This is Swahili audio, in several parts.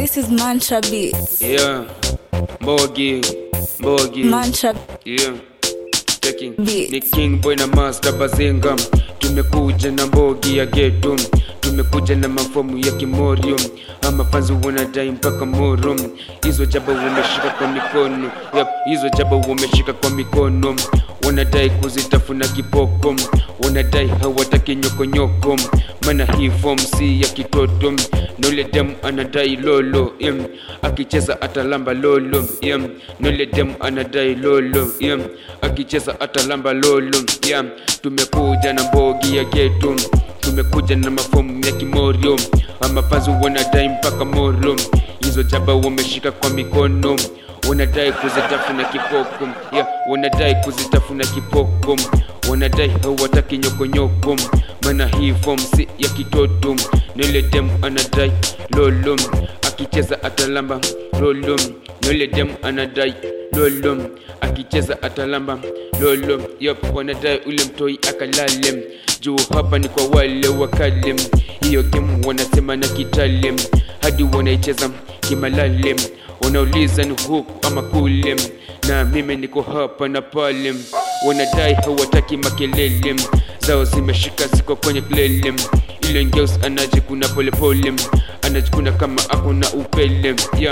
This is Mantra Beats. Yeah, Mbogi, Mbogi. Mantra Yeah, checking. Beats. Ni King Boy na Master Bazinga. Tumekuja na Mbogi ya geto, tumekuja na mafomu ya Kimorio, ama fanzi wanadai mpaka Moro. Hizo jaba wameshika kwa mikono, yep, hizo jaba wameshika kwa mikono, wanadai kuzitafuna kipoko, wanadai hawataki nyokonyoko, maana hii form si ya kitoto, nole dem anadai lolo, yeah. akicheza atalamba lolo, yeah. nole dem anadai lolo, yeah. akicheza atalamba lolo, yeah. tumekuja na mbogi ya geto tumekuja na mafomu ya kimorio amapanzi wanadai mpaka moro hizo jaba wameshika kwa mikono wanadai kuzitafuna kipoko yeah, wanadai kuzitafuna kipoko wanadai hawataki nyokonyoko maana hii form si ya kitoto nile dem anadai lolo akicheza atalamba lolo nile dem anadai lolo akicheza atalamba lolo yop wanadai ule mtoi akalale juu hapa ni kwa wale wakale hiyo game wanasema na kitale hadi wanaicheza kimalale wanauliza ni huku ama kule na mimi niko hapa na pale wanadai hawataki makelele zao zimeshika ziko kwenye klele ile ngeus anajikuna polepole anajikuna kama akona upele yeah.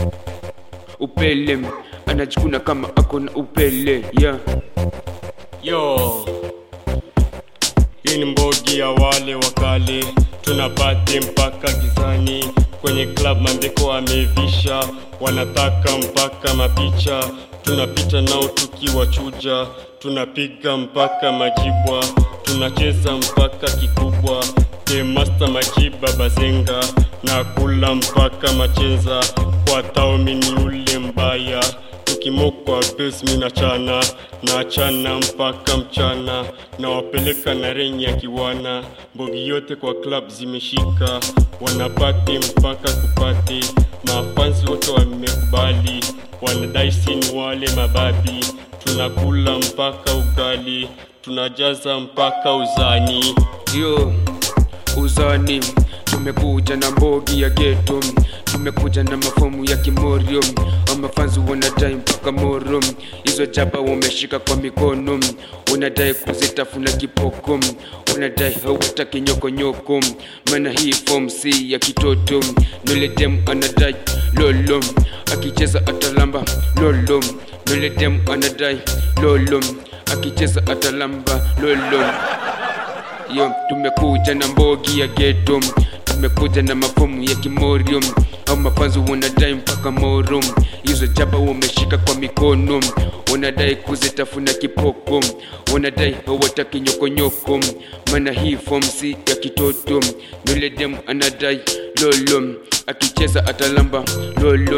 upele anajikuna kama akona upele yeah. Yo, hii ni mbogi ya wale wakale, tunapate mpaka gizani. Kwenye club mandeko amevisha, wanataka mpaka mapicha. Tunapita nao tukiwachuja, tunapiga mpaka majibwa, tunacheza mpaka kikubwa. The master majiba bazenga na kula mpaka machenza, kwa taumi ni ule mbaya tukimokwa bes mina chana na chana mpaka mchana na wapeleka na renyi ya kiwana mbogi yote kwa club zimeshika wanapate mpaka kupate mafansi wote wamekubali wanadai sini wale mababi tunakula mpaka ugali tunajaza mpaka uzani yo uzani tumekuja na mbogi ya geto tumekuja na mafomu ya kimorio amafanzi wanadai mpaka moro hizo jaba wameshika kwa mikono wanadai kuzitafuna kipoko wanadai hawataki nyokonyoko maana hii form si ya kitoto nole dem anadai lolo akicheza atalamba lolo nole dem anadai lolo akicheza atalamba lolo yo tumekuja na mbogi ya geto tumekuja na mafomu ya kimorio au mafanzi wanadai mpaka moro hizo jaba wameshika kwa mikono wanadai kuzitafuna kipoko wanadai hawataki nyokonyoko maana hii form si ya kitoto nule dem anadai lolo akicheza atalamba lolo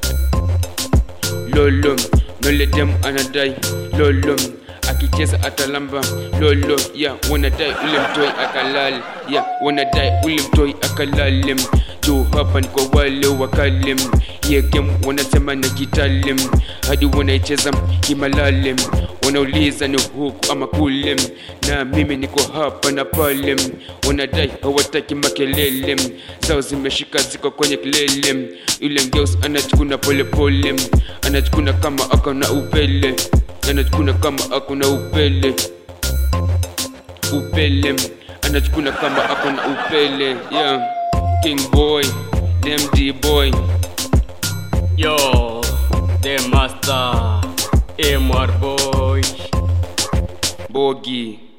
lolo nule dem anadai lolo akicheza atalamba lolo ya wanadai ule mtoi akalale ya wanadai ule mtoi akalale juu hapa ni kwa wale wakale hiya game wanasema na kitale hadi wanaicheza kimalale wanauliza ni huku ama kule na mimi niko hapa na pale wanadai hawataki makelele zao zimeshika ziko kwenye kilele yule ngeus anachukuna polepole anachukuna kama akona upele anachukuna kama akona upele upele anachukuna kama akona upele yeah king boy md boy yo the master mr boy bogi